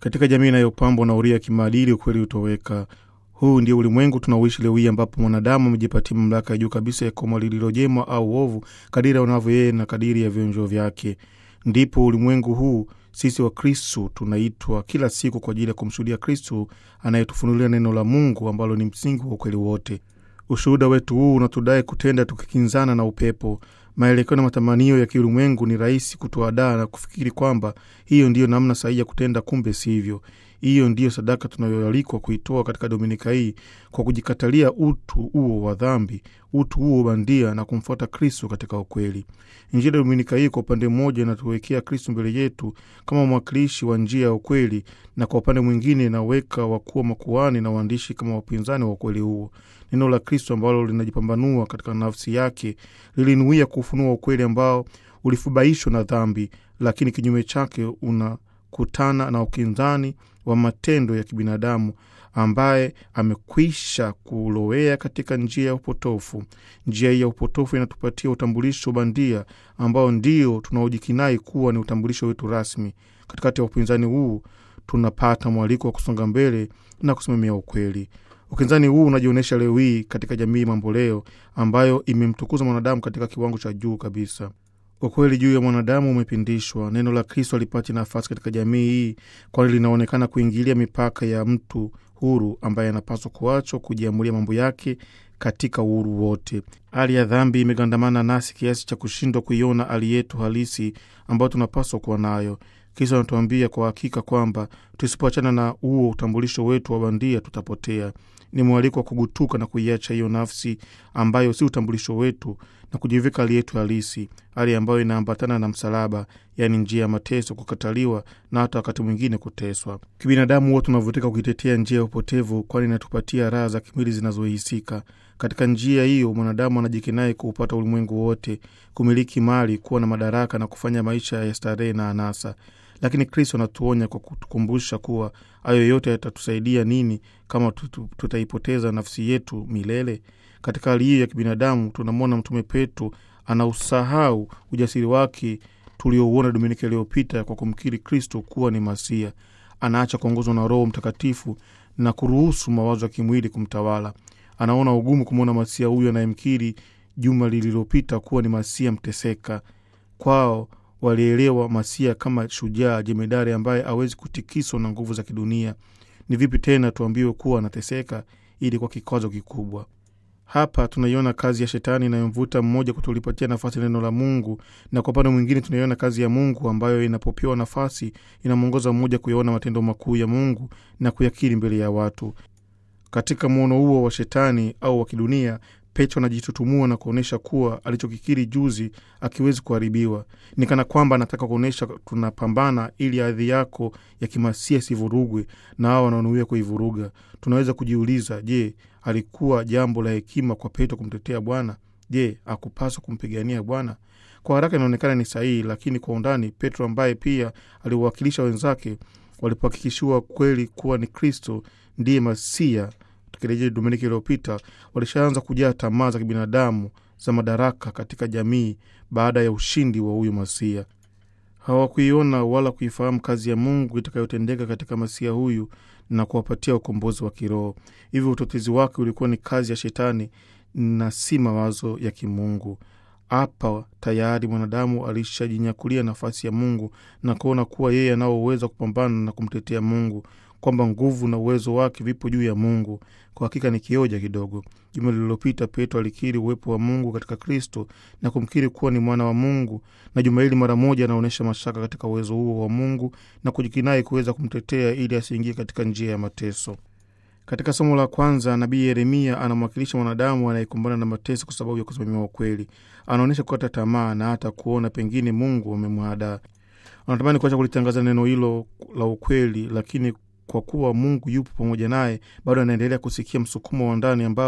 Katika jamii inayopambwa na uria ya kimaadili, ukweli hutoweka. Huu ndio ulimwengu tunaoishi leo hii, ambapo mwanadamu amejipatia mamlaka ya juu kabisa ya koma lililo jema au ovu, kadiri aonavyo yeye na kadiri ya vionjo vyake. Ndipo ulimwengu huu sisi wa Kristu tunaitwa kila siku kwa ajili ya kumshuhudia Kristu anayetufunulia neno la Mungu ambalo ni msingi wa ukweli wote. Ushuhuda wetu huu unatudai kutenda tukikinzana na upepo. Maelekeo na matamanio ya kiulimwengu ni rahisi kutuadaa na kufikiri kwamba hiyo ndiyo namna sahihi ya kutenda, kumbe sivyo. Hiyo ndiyo sadaka tunayoalikwa kuitoa katika dominika hii kwa kujikatalia utu huo wa dhambi, utu huo bandia na kumfuata Kristu katika ukweli. Injili ya dominika hii kwa upande mmoja inatuwekea Kristu mbele yetu kama mwakilishi wa njia ya ukweli, na kwa upande mwingine inaweka wakuwa makuhani na waandishi kama wapinzani wa ukweli huo. Neno la Kristu ambalo linajipambanua katika nafsi yake lilinuia kufunua ukweli ambao ulifubaishwa na dhambi, lakini kinyume chake unakutana na ukinzani wa matendo ya kibinadamu ambaye amekwisha kulowea katika njia ya upotofu. Njia hii ya upotofu inatupatia utambulisho bandia ambao ndio tunaojikinai kuwa ni utambulisho wetu rasmi. Katikati ya upinzani huu tunapata mwaliko wa kusonga mbele na kusimamia ukweli. Ukinzani huu unajionyesha leo hii katika jamii mamboleo ambayo imemtukuza mwanadamu katika kiwango cha juu kabisa. Ukweli juu ya mwanadamu umepindishwa. Neno la Kristo alipati nafasi katika jamii hii, kwani linaonekana kuingilia mipaka ya mtu huru ambaye anapaswa kuachwa kujiamulia mambo yake katika uhuru wote. Hali ya dhambi imegandamana nasi kiasi cha kushindwa kuiona hali yetu halisi ambayo tunapaswa kuwa nayo. Kristo anatuambia kwa hakika kwamba tusipoachana na huo utambulisho wetu wa bandia tutapotea. Ni mwaliko wa kugutuka na kuiacha hiyo nafsi ambayo si utambulisho wetu na kujivika hali yetu halisi, hali ambayo inaambatana na msalaba, yaani njia ya mateso, kukataliwa na hata wakati mwingine kuteswa. Kibinadamu huwa tunavutika kuitetea njia ya upotevu, kwani inatupatia raha za kimwili zinazohisika. Katika njia hiyo mwanadamu anajikinai kuupata ulimwengu wote, kumiliki mali, kuwa na madaraka na kufanya maisha ya starehe na anasa. Lakini Kristo anatuonya kwa kutukumbusha kuwa hayo yote yatatusaidia nini kama tutaipoteza nafsi yetu milele? Katika hali hiyo ya kibinadamu, tunamwona Mtume Petro anausahau ujasiri wake tuliouona Dominika iliyopita kwa kumkiri Kristo kuwa ni Masia. Anaacha kuongozwa na Roho Mtakatifu na kuruhusu mawazo ya kimwili kumtawala. Anaona ugumu kumwona Masia huyu anayemkiri juma lililopita kuwa ni Masia mteseka. Kwao walielewa Masia kama shujaa jemedari ambaye awezi kutikiswa na nguvu za kidunia. Ni vipi tena tuambiwe kuwa anateseka ili kwa kikwazo kikubwa? Hapa tunaiona kazi ya Shetani inayomvuta mmoja kutulipatia nafasi neno la Mungu, na kwa upande mwingine tunaiona kazi ya Mungu ambayo inapopewa nafasi inamwongoza mmoja kuyaona matendo makuu ya Mungu na kuyakiri mbele ya watu. Katika mwono huo wa Shetani au wa kidunia, Petro anajitutumua na kuonyesha kuwa alichokikiri juzi akiwezi kuharibiwa. Ni kana kwamba anataka kuonyesha tunapambana ili hadhi yako ya kimasia sivurugwe na hao wanaonuia kuivuruga. Tunaweza kujiuliza, je, alikuwa jambo la hekima kwa Petro kumtetea Bwana? Je, akupaswa kumpigania Bwana? Kwa haraka inaonekana ni sahihi, lakini kwa undani, Petro ambaye pia aliwawakilisha wenzake walipohakikishiwa kweli kuwa ni Kristo ndiye Masia tukirejea Dominika iliyopita, walishaanza kujaa tamaa za kibinadamu za madaraka katika jamii baada ya ushindi wa huyu Masia. Hawakuiona wala kuifahamu kazi ya Mungu itakayotendeka katika Masia huyu na kuwapatia ukombozi wa kiroho. Hivyo utetezi wake ulikuwa ni kazi ya Shetani na si mawazo ya kimungu. Hapa tayari mwanadamu alishajinyakulia nafasi ya Mungu na kuona kuwa yeye anaoweza kupambana na kumtetea Mungu kwamba nguvu na uwezo wake vipo juu ya Mungu. Kwa hakika ni kioja kidogo. Juma lililopita Petro alikiri uwepo wa Mungu katika Kristo na kumkiri kuwa ni mwana wa Mungu, na juma hili mara moja anaonyesha mashaka katika uwezo huo wa Mungu na kujikinai kuweza kumtetea ili asiingie katika njia ya mateso. Katika somo la kwanza, nabii Yeremia anamwakilisha mwanadamu anayekumbana na mateso kwa sababu ya kusimamia ukweli. Anaonyesha kukata tamaa na hata kuona pengine Mungu amemwadaa. Anatamani kuacha kulitangaza neno hilo la ukweli, lakini kwa kuwa Mungu yupo pamoja naye, bado anaendelea kusikia msukumo wa ndani ambao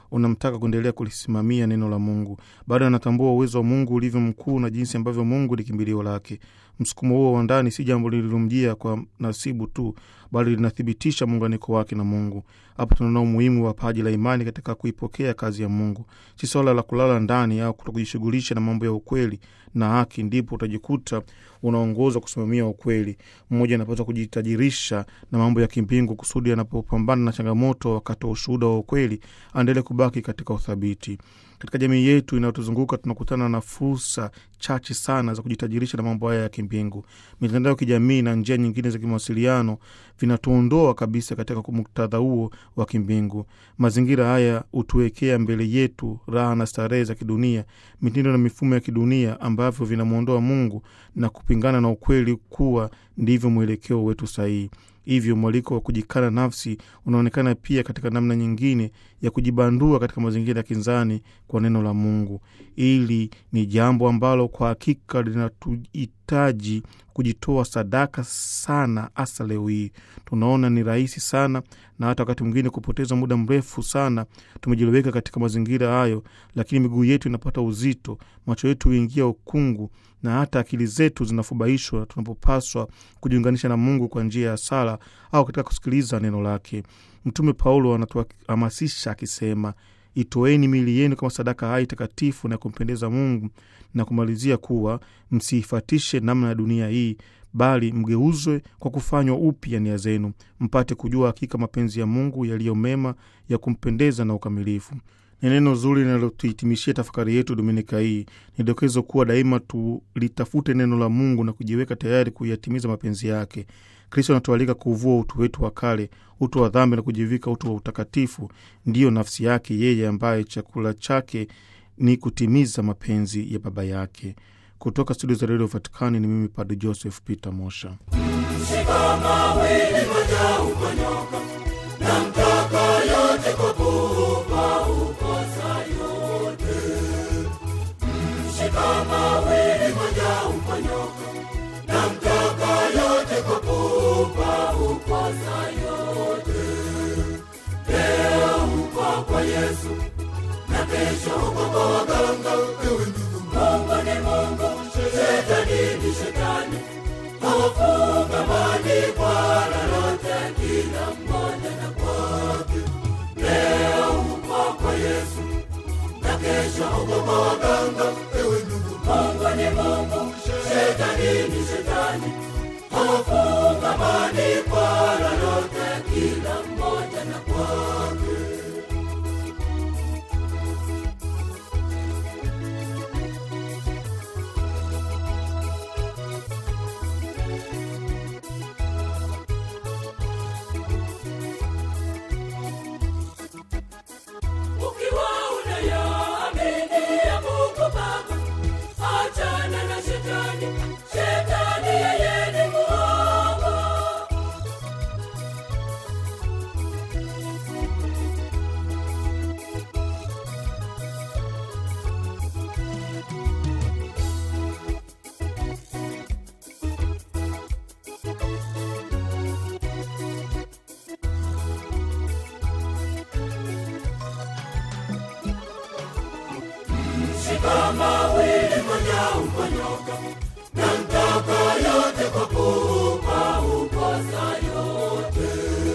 unamtaka kuendelea kulisimamia neno la Mungu. Bado anatambua uwezo wa Mungu ulivyo mkuu na jinsi ambavyo Mungu ni kimbilio lake. Msukumo huo wa ndani si jambo lililomjia kwa nasibu tu, bali linathibitisha muunganiko wake na Mungu. Hapo tunaona umuhimu wa paji la imani katika kuipokea kazi ya Mungu. Si swala la kulala ndani au kutokujishughulisha na mambo ya ukweli na haki, ndipo utajikuta unaongozwa kusimamia ukweli. Mmoja anapaswa kujitajirisha na mambo ya kimbingu kusudi anapopambana na changamoto wakati wa ushuhuda wa ukweli aendelee kubaki katika uthabiti. Katika jamii yetu inayotuzunguka tunakutana na fursa chache sana za kujitajirisha na mambo haya ya kimbingu. Mitandao ya kijamii na njia nyingine za kimawasiliano vinatuondoa kabisa katika muktadha huo wa kimbingu. Mazingira haya hutuwekea mbele yetu raha na starehe za kidunia, mitindo na mifumo ya kidunia ambavyo vinamwondoa Mungu na kupingana na ukweli kuwa ndivyo mwelekeo wetu sahihi. Hivyo mwaliko wa kujikana nafsi unaonekana pia katika namna nyingine ya kujibandua katika mazingira ya kinzani kwa neno la Mungu. Hili ni jambo ambalo kwa hakika linatuhitaji kujitoa sadaka sana, hasa leo hii. Tunaona ni rahisi sana na hata wakati mwingine kupoteza muda mrefu sana tumejiweka katika mazingira hayo, lakini miguu yetu inapata uzito, macho yetu huingia ukungu na hata akili zetu zinafubaishwa tunapopaswa kujiunganisha na Mungu kwa njia ya sala au katika kusikiliza neno lake. Mtume Paulo anatuhamasisha akisema, itoeni miili yenu kama sadaka hai takatifu na kumpendeza Mungu, na kumalizia kuwa msiifatishe namna ya dunia hii, bali mgeuzwe kwa kufanywa upya nia zenu, mpate kujua hakika mapenzi ya Mungu yaliyo mema, ya kumpendeza na ukamilifu. Ni neno zuri linalotuhitimishia tafakari yetu dominika hii. Ni dokezo kuwa daima tulitafute neno la Mungu na kujiweka tayari kuyatimiza mapenzi yake. Kristo anatualika kuuvua utu wetu wa kale, utu wa dhambi, na kujivika utu wa utakatifu, ndiyo nafsi yake yeye, ambaye chakula chake ni kutimiza mapenzi ya Baba yake. Kutoka studio za redio Vatikani ni mimi Padre Joseph Peter Mosha. Shika mawili moja uponyoka na mtaka yote kwa kupa ukosa yote. Shika mawili moja uponyoka na mtaka yote kwa kupa ukosa yote. Leo uko kwa Yesu na kesho uko kwa waganga. Ewe ndugu, Mungu ni Mungu, shetani ni shetani hawafungamani kwa lolote, kila mmoja na kwake. Leo uko kwa Yesu na kesho uko kwa waganga. Ewe ndugu, Mungu ni Mungu, shetani ni shetani, hawafungamani kwa lolote, kila mmoja na kwake. Ukiwa unayaamini ya Mungu Baba, achana na shetani. Shetani yeye ni muongo. Shika mawili moja uponyoka na mtaka yote kwa kupa ukosa yote.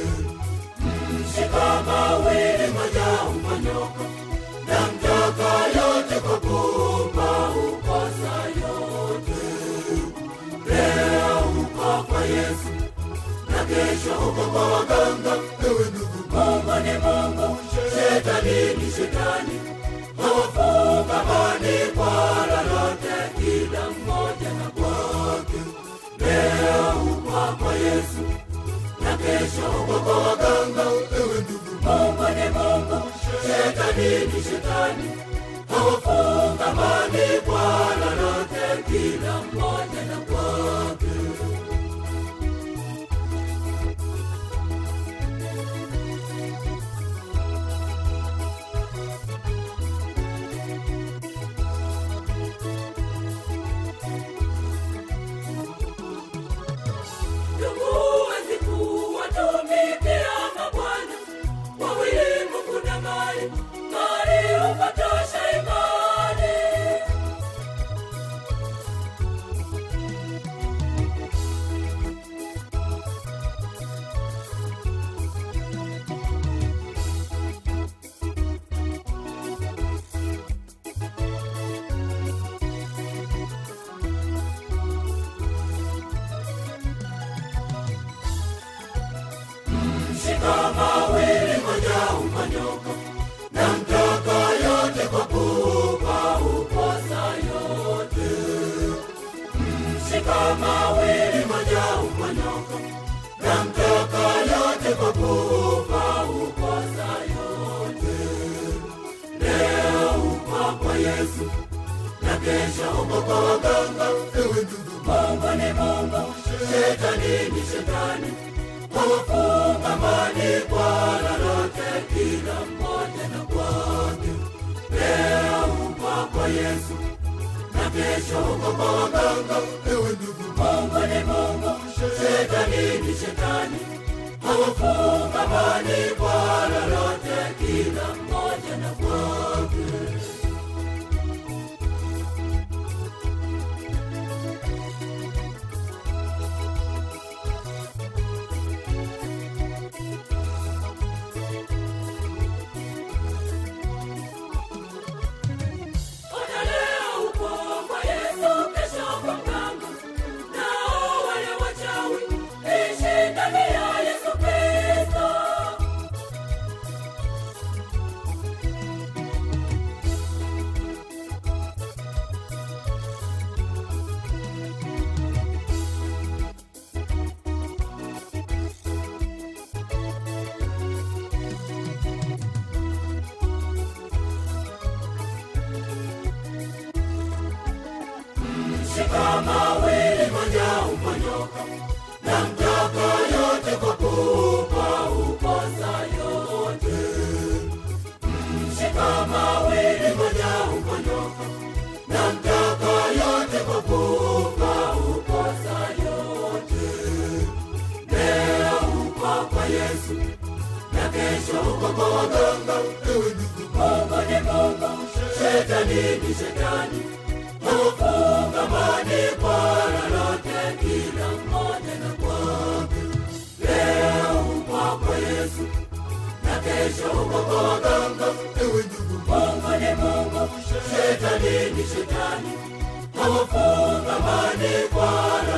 Shika mawili moja uponyoka na mtaka yote kwa kupa ukosa yote. Leo uko kwa Yesu na kesho uko kwa waganga. Ewe ndugu, Mungu ni Mungu, shetani ni shetani hawafungamani kwa lolote, kila mmoja na kwake. Leo uko kwa Yesu na kesho uko kwa waganga. Ewe ndugu, Mungu ni Mungu, shetani ni shetani, hawafungamani kwa lolote, kila mmoja na kwake. Ndugu huwezi kuwatumikia mabwana wawili, Mungu na mali, mshika mawili moja uponyoka na mtaka yote kwa kufa ukosa yote leo uko kwa yesu na kesho uko kwa waganga ewe ndugu mungu ni mungu shetani ni shetani wawafunga mani kwa lolote kila mmoja na kwake leo uko kwa yesu na kesho uko kwa waganga ewe ndugu mungu ni mungu shetani ni shetani hawafunga mani kwa lolote kila mmoja na kwake Ona leo uko kwa Yesu, kesho kwa mganga. Nao wale wachawi, ishi ndani ya Yesu Kristo. Shika mawili moja uponyoka na mtaka yote kwa kupa ukosa yote. Shika mawili moja uponyoka na mtaka yote kwa kupa ukosa yote. Leo uko kwa Yesu na kesho uko kwa waganga. Ewe ndugu, Mungu ni Mungu, shetani ni shetani hufunga mani kwa lolote kila mmoja na kwake. Leo uko kwa Yesu na kesho uko kwa waganga. Ewe ndugu, Mungu ni Mungu, shetani ni shetani, hawafunga mani kwa